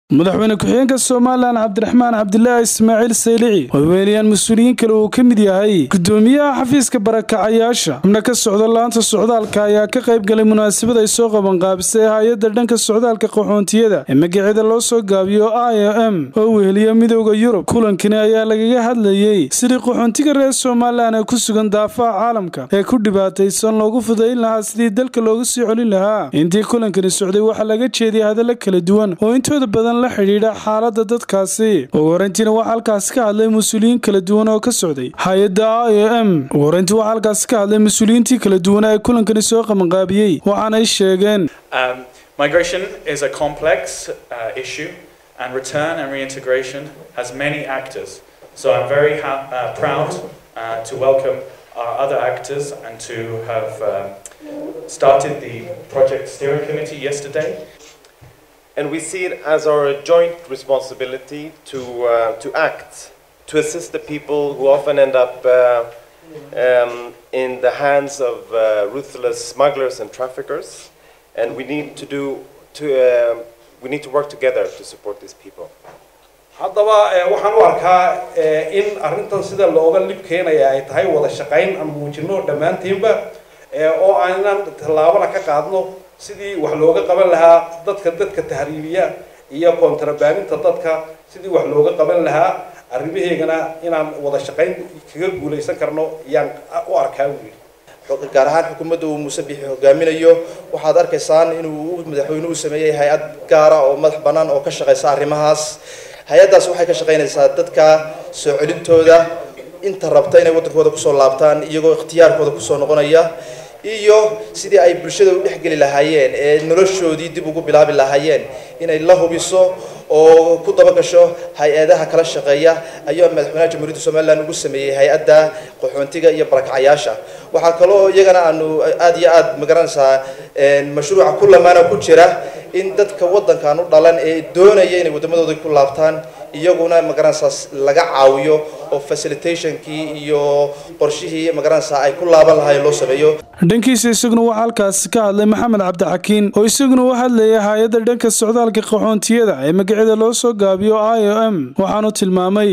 madaxweyne ku-xigeenka somalilan cabdiraxmaan cabdilaahi ismaaciil saylici oo weeliyaan mas-uuliyiin kale uu ka mid yahay gudoomiyaha xafiiska barakacayaasha xubno ka socda laanta socdaalka ayaa ka qayb galay munaasabad ay soo qabanqaabisay hay-adda dhanka socdaalka qaxoontiyada ee magaceeda loo soo gaabiyo i o m oo weheliya midooda yurub kulankani ayaa lagaga hadlayey sidii qaxoontiga reer somalilan ee ku sugan daafaha caalamka ee ku dhibaataysan loogu fudayn lahaa sidii dalka loogu sii celin lahaa intii kulankani socday waxaa laga jeediyay hadalla kala duwan oo intooda badan la xidhiidha xaalada dadkaasi ugu horeyntiina waxaa halkaasi ka hadlay mas-uuliyiin kala duwan oo ka socday hay-adda i o m ugu horeyntii waxaa halkaasi ka hadlay mas-uuliyiintii kala duwan ee kulankani soo qabanqaabiyey waxaanay sheegeen Migration is a complex uh, issue, and return and reintegration has many actors. So I'm very ha- uh, proud uh, to welcome our other actors and to have um, started the project steering committee yesterday. And we see it as our joint responsibility to, uh, to act, to assist the people who often end up uh, um, in the hands of uh, ruthless smugglers and traffickers. And we need to do, to, uh, we need to work together to support these people. haddaba waxaan u arkaa in arrintan sida looga lib keenaya ay tahay wada shaqayn aan muujino dhammaantiinba oo aanan tallaabana ka qaadno sidii wax looga qaban lahaa dadka dadka tahriibiya iyo kontrabaaninta dadka sidii wax looga qaban lahaa arrimaheygana inaan wada shaqayn kaga guulaysan karno ayaan u arkaa wili gaar ahaan xukuumadda uu muuse bixi hogaaminayo waxaad arkaysaan inuu madaxweynuhu sameeyey hay-ad gaara oo madax bannaan oo ka shaqaysa arrimahaas hay-addaas waxay ka shaqaynaysaa dadka soo celintooda inta rabta inay waddankooda kusoo laabtaan iyagoo ikhtiyaarkooda kusoo noqonaya iyo sidii ay bulshada u dhexgeli lahaayeen ee noloshoodii dib ugu bilaabi lahaayeen inay la hubiso oo ku dabagasho hay-adaha kala shaqeeya ayaa madaxweynaha jamhuuriyadda somalilan ugu sameeyey hay-adda qaxoontiga iyo barakacayaasha waxaa kaloo iyagana aanu aada iyo aada magaranaysaa mashruuca ku lamaana ku jira in dadka waddankan u dhalan ee doonaya inay waddamadooda ku laabtaan iyaguna magaranaysaa laga caawiyo oo facilitationkii iyo qorshihii magaranaysaa ay ku laaban lahaayeen loo sameeyo dhankiisa isaguna waxaa halkaasi ka hadlay maxamed cabdixakiin oo isaguna u hadlayay hay-adda dhanka socdaalka qaxoontiyada ee magaceeda loo soo gaabiyo i o m waxaanu tilmaamay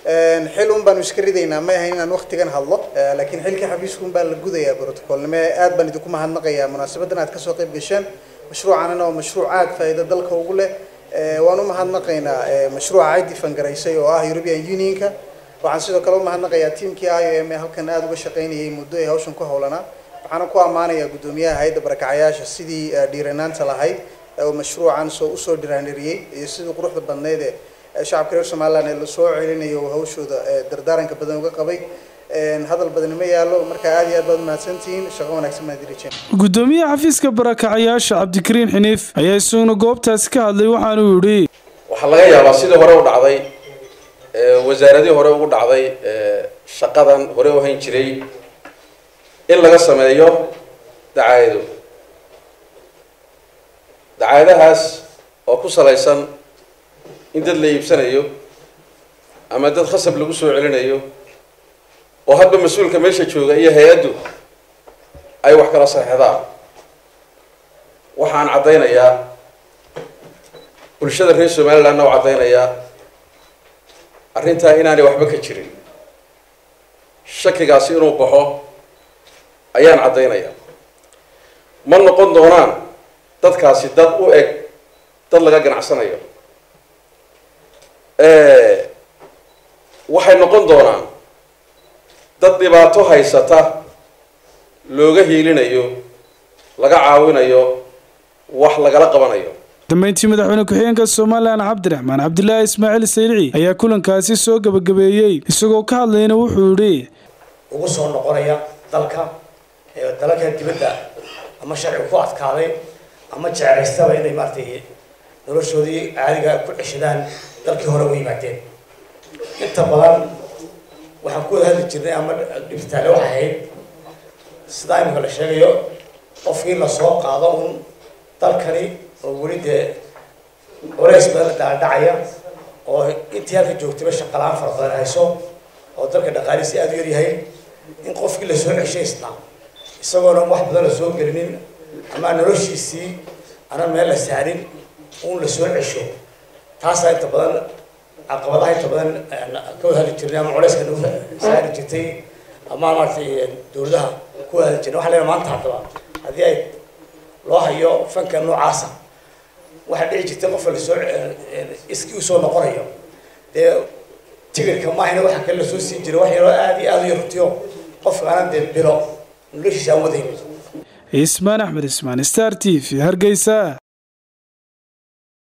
xil un baanu iska ridaynaa ma ahayn inaan waktigan hadlo laakiin xilka xafiiska un baa la gudayaa brotocolnimo aad baan idinku mahadnaqayaa munaasabadan aad kasoo qayb gasheen mashruucanana oo mashruuc aad faa'iido dalka ugu leh waan u mahadnaqaynaa mashruuca ciddi fangaraysay oo ah european unionka waxaan sidoo kale u mahadnaqayaa tiamkii i o m ee halkan aada uga shaqaynayay muddo ay hawshan ku howlanaa waxaana ku ammaanayaa guddoomiyaha hay-adda barakacayaasha sidii dhiiranaanta lahayd oo mashruucan soo usoo dhiraaniriyey iyo sidii quruxda badneyd ee shacabka reer somaliland ee lasoo celinayo hawshooda dardaaranka badan uga qabay hadal badani ma yaalo marka aad iyo aad baad umahadsantihiin shaqo wanaagsan baan dirajeen gudoomiyaha xafiiska barakacayaasha cabdikariin xiniif ayaa isaguna goobtaasi ka hadlay waxaanuu yidhi waxaa laga yaabaa sidii hore u dhacday wasaaradii hore ugu dhacday shaqadan hore u hayn jiray in laga sameeyo dacaayado dacaayadahaas oo ku salaysan in dad la iibsanayo ama dad khasab lagu soo celinayo oo hadba mas-uulka meesha jooga iyo hay-addu ay wax kala saxeexdaan waxaan caddaynayaa bulshada reer somalilandna u caddaynayaa arrintaa inaanay waxba ka jirin shakigaasi inuu baxo ayaan caddaynayaa ma noqon doonaan dadkaasi dad u eg dad laga ganacsanayo waxay noqon doonaan dad dhibaato haysata looga hiilinayo laga caawinayo wax lagala qabanayo dambeyntii madaxweyne ku-xigeenka somalilan cabdiraxmaan cabdilaahi ismaaciil saylici ayaa kulankaasi soo gabagabeeyey isagoo ka hadlayna wuxuu yidhi ugu soo noqonaya dalka dalalka dibadda ama sharci ku adkaaday ama jeclaystaba inay maaragtay noloshoodii caadiga ku ceshadaan dalkii hore u yimaadeen inta badan waxaan ku wada hadli jirnay ama dhibitaale waxay ahayd sidaa imika la sheegayo qofkii lasoo qaado un dalkani oo weli dee culays badan dhaadhacaya oo intii halka joogtayba shaqalaan fara badan hayso oo dalka dhaqaalihiisi aada u yaryahay in qofkii lasoo ceshay isnaa isagoona wax badan lasoo gelinin ama noloshiisii aanan meel la saarin un lasoo cesho taasaa inta badan caqabadaha inta badan ka wahali jirnay ama culeyska nagu saari jirtay ama maaragtay dowladaha ku wahali jirnay waxaa leeyahay maanta haddaba haddii ay loo hayo fanka noocaasa waxaa dhici jirtay qofka lasoo iskii usoo noqonayo dee tigirka maahina waxa kale lasoo siin jiray wax yaroo aada iyo aada u yaruntiyo qofkaana dee bilo noloshiisa aan wadaynin ismaan axmed ismaan star t v hargeysa